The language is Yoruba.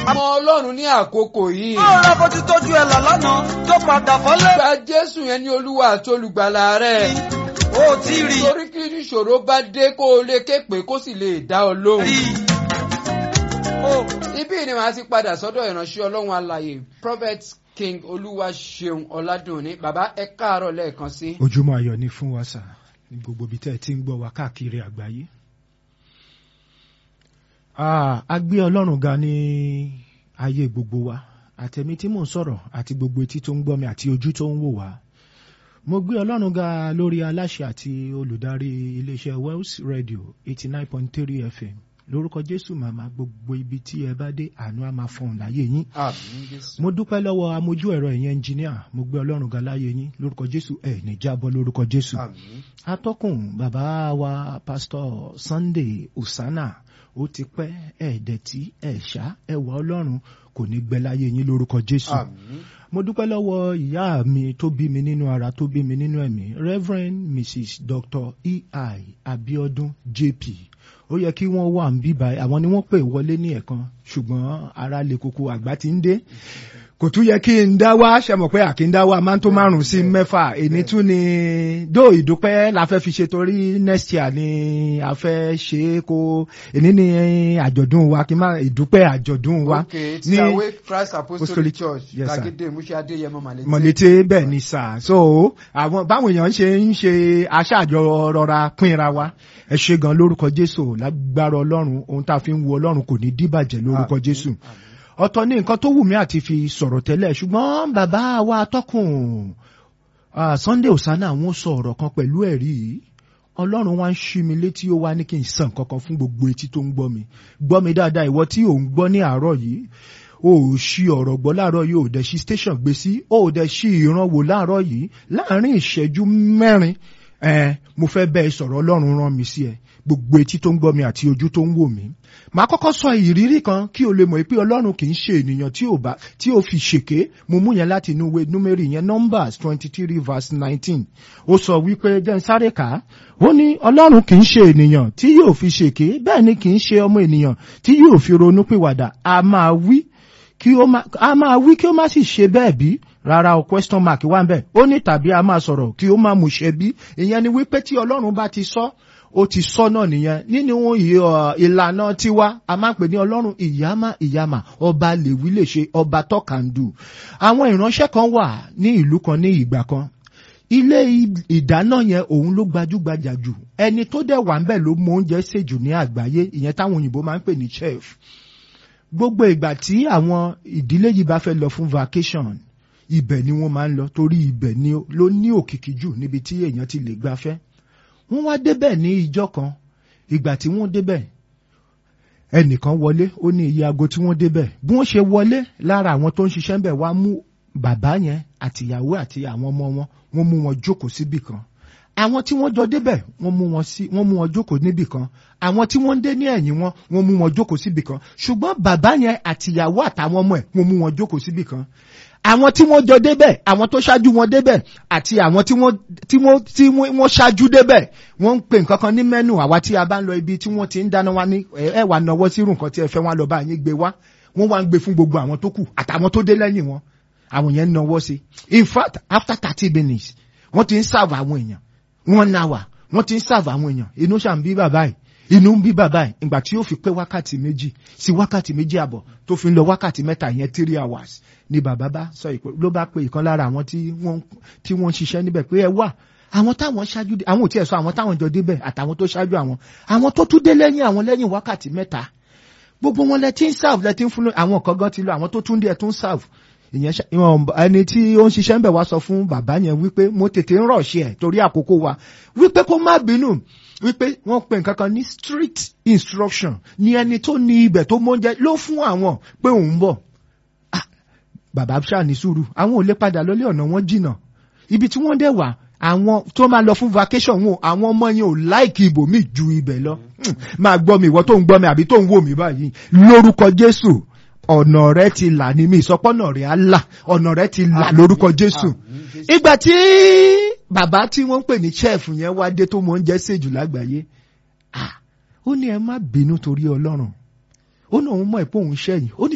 mọ ọlọ́run ní àkókò yìí. ó rà bó ti tọ́jú ẹ là lánàá tó padà fọ́lé. gba jésù yẹn ní olúwa àti olùgbàlà rẹ̀. ó ti rí torí kí ìṣòro bá dé kó o lè ké pé kó sì lè dá ọ lóhùn. rí. ó Ibí ni màá ti padà sọ́dọ̀ ìránṣẹ́ ọlọ́run alàyè prophet king olúwaṣeun ọládùnní bàbá ẹ káàárọ̀ lẹ́ẹ̀kan sí. ojúmọ́ ayọ̀ ni fún wa sà ní gbogbo ibi tẹ́ ẹ ti ń gbọ́ wa káàkiri àgbáyé. Ah, a gbé ọlọ́run ga ní ayé gbogbo wa àtẹ̀mí tí mò ń sọ̀rọ̀ àti gbogbo etí tó ń gbọ́ mi àti ojú tó ń wò wá. mo gbé ọlọ́run ga lórí aláṣẹ àti olùdarí iléeṣẹ́ Wells Radio eighty nine point three FM lórúkọ Jésù màmá gbogbo ibi tí ẹ bá dé àánú á máa fọhùn láyé yín àmín jésù. mo dúpẹ́ lọ́wọ́ amójú ẹ̀rọ ìyẹn ẹnjìníà mo gbé ọlọ́run ga láyé yín lórúkọ Jésù ẹ̀ ní jábọ́ lórúkọ Jésù àmín. atọ́kùn bàbá wa pásítọ̀ Sunday Usana ó ti pẹ́ ẹ̀ẹ́dẹ̀tí ẹ̀ṣá ẹ̀wà ọlọ́run kò ní gbẹ láyé yín lórúkọ Jésù àmín. mo dúpẹ́ lọ́wọ́ ìyá mi tó bí mi nínú ara tó bí mi nínú ẹ̀mí Reverend Mrs Dr. E.I. Abiodun JP ó yẹ kí wọ́n wà ń bíbá àwọn ni wọ́n pè wọlé ní ẹ̀kan ṣùgbọ́n ara lè koko àgbà ti ń dé kò tún yẹ kí n dá wá ṣe mọ̀ pé àkí ń dá wá máa ń tó márùn sí mẹ́fà èní tún ni dó ìdúpẹ́ la fẹ́ fi ṣe torí next year ni a fẹ́ ṣe é kó èní ni àjọ̀dún wa kí n má ìdúpẹ́ àjọ̀dún wa ok ti ní awé christ apostolic Apostolic- church Yes, sir. gbàgede musa adéyẹmọ màlẹtẹ. mọ̀lété bẹ́ẹ̀ ni sà so àwọn báwọn èèyàn ṣe ń ṣe aṣáàjọ rọra pínra wa ẹ ṣe gan lórúkọ Jésù lágbára Ọlọ́run ohun tá a fi ń wo Ọlọ́run kò ní díbàjẹ́ lórúkọ Àmín, Jésù àmín. ọ̀tọ̀ ní nǹkan tó wù mí àti fi sọ̀rọ̀ tẹ́lẹ̀ ṣùgbọ́n bàbá wa tọkùn ah, Sunday Osana wọ́n sọ ọ̀rọ̀ kan pẹ̀lú ẹ̀rí yìí Ọlọ́run wá ń ṣí mi létí ó wá ní kí n sàn kankan fún gbogbo etí tó ń gbọ́ mi gbọ́ mi dáadáa ìwọ tí ò ń gbọ́ ní àárọ̀ yìí o ò ṣí ọ̀rọ̀ gbọ́ láàárọ̀ yìí o ò dẹ̀ ṣí station gbé sí o ò dẹ̀ ṣí ìran wò láàárọ̀ yìí láàárín ìṣẹ́jú mẹ́rin ẹ mo fẹ́ bẹ́ẹ̀ sọ̀rọ̀ Ọlọ́run rán mi sí ẹ gbogbo etí tó ń gbọ́ mi àti ojú tó ń wò mí màá kọ́kọ́ sọ ìrírí kan kí o lè mọ̀ pé Ọlọ́run kì í ṣe ènìyàn tí ò bá tí ò fi ṣèké mo mú yẹn láti inú ìwé númérì yẹn Numbers twenty three verse nineteen ó sọ wípé jẹ́ n sáré kà á ó ní Ọlọ́run kì í ṣe ènìyàn tí yóò fi ṣèké bẹ́ẹ̀ ni kì í ṣe ọmọ ènìyàn tí yóò fi ronú pìwàdà a máa wí kí ó má a máa wí kí ó má sì ṣe bẹ́ẹ̀ bí rárá o question mark wà ń bẹ̀ ó ní tàbí a máa sọ̀rọ̀ kí ó má mú ṣe bí ìyẹn ni wípé tí Ọlọ́run bá ti sọ ó ti sọ náà nìyẹn nínú ì- ọ, ìlànà tiwa a máa ń pè ní Ọlọ́run ìyámà ìyámà ọba lèwí lè ṣe ọba tọ́kàndù àwọn ìránṣẹ́ kan wà ní ìlú kan ní ìgbà kan ilé ì- ìdáná yẹn òun ló gbajúgbajà jù ẹni tó dẹ̀ wà ń bẹ̀ ló mọ oúnjẹ sè jù ní àgbáyé ìyẹn táwọn òyìnbó máa ń pè ní chef gbogbo ìgbà tí àwọn ìdílé yìí bá fẹ́ lọ fún vacation ibẹ̀ ni wọ́n máa ń lọ torí ibẹ̀ ni ó- ló ní òkìkí jù níbi tí èèyàn ti lè gbafẹ́ wọ́n wá débẹ̀ ní ìjọ́ kan ìgbà tí wọ́n débẹ̀ ẹnìkan wọlé ó ní iye aago tí wọ́n débẹ̀ bí wọ́n ṣe wọlé lára àwọn tó ń ṣiṣẹ́ ń bẹ̀ wá mú bàbá yẹn àtìyàwó àti àwọn ọmọ wọn wọ́n mú wọn jókòó síbì kan àwọn tí wọ́n jọ débẹ̀ wọ́n mú wọn sí wọ́n mú wọn jókòó níbì kan àwọn tí wọ́n dé ní ẹ̀yìn wọn wọ́n mú wọn jókòó síbì kan ṣùgbọ́n bàbá yẹn àtìyàwó àtàwọn ọmọ ẹ̀ wọ́n mú wọn jókòó síbì kan àwọn tí wọ́n jọ débẹ̀ àwọn tó ṣáájú wọn débẹ̀ àti àwọn tí wọ́n tí wọ́n tí wọ́n wọ́n ṣáájú débẹ̀ wọ́n ń pè nǹkan kan ní mẹ́nu àwa tí a bá ń lọ ibi tí wọ́n ti ń dáná wá ní ẹ ẹ wà náwó sírù nǹkan tí ẹ fẹ́ wọn lọ bá yín gbé wá wọ́n wá ń gbé fún gbogbo àwọn tó kù àtàwọn tó dé lẹ́yìn wọn àwọn yẹn ń náwó sí in fact after thirty minutes wọ́n ti ń serve àwọn èèyàn one hour wọ́n ti ń serve àwọn èèyàn inú ṣàn bí bàbá yìí inú ń bí bàbá yìí ìgbà tí yóò fi pé wákàtí méjì sí wákàtí méjì àbọ̀ tó fi ń lọ wákàtí mẹ́ta yẹn three hours ni bàbá bá sọ ìpè ló bá pe ìkan lára àwọn tí wọ́n tí wọ́n ń ṣiṣẹ́ níbẹ̀ pé ẹ wà àwọn táwọn ṣáájú dé àwọn ò tiẹ̀ sọ àwọn táwọn jọ débẹ̀ àtàwọn tó ṣáájú àwọn àwọn tó tún dé lẹ́yìn àwọn lẹ́yìn wákàtí mẹ́ta gbogbo wọn lẹ ti ń serve lẹ ti ń fún àwọn kan gan ti lọ àwọn tó tún dé ẹ tún serve ìyẹn ṣá- ìwọ̀n ẹni tí ó ń ṣiṣẹ́ ń bẹ̀ wá sọ fún bàbá yẹn wípé mo tètè ń rọ̀ ṣe ẹ̀ torí àkókò wa wípé kó má bínú wípé wọ́n pe nǹkan kan ní strict instruction ní ẹni tó ní ibẹ̀ tó mọ́jẹ́ ló fún àwọn pé òun ń bọ̀ Ah, bàbá ṣáà ní sùúrù àwọn ò lè padà lọlé ọ̀nà wọn jìnnà ibi tí wọ́n dẹ̀ wà àwọn tó máa lọ fún vacation wọn àwọn ọmọ yẹn ò láìkì ibòmíì ju ibẹ̀ lọ Hmm, máa gbọ́ mi ìwọ tó ń gbọ́ mi àbí tó ń wò mí báyìí lórúkọ Jésù ọ̀nà rẹ ti là ní mi ìsọpọ́nà rẹ á là ọ̀nà rẹ ti là lórúkọ Jésù ìgbà tí bàbá tí wọ́n ń pè ní chef yẹn wá dé tó mọ oúnjẹ sèjù lágbàáyé ah, ó ní ẹ má bínú torí Ọlọ́run ó ní òun mọ̀ ẹ́ pé òun ṣẹ̀yìn ó ní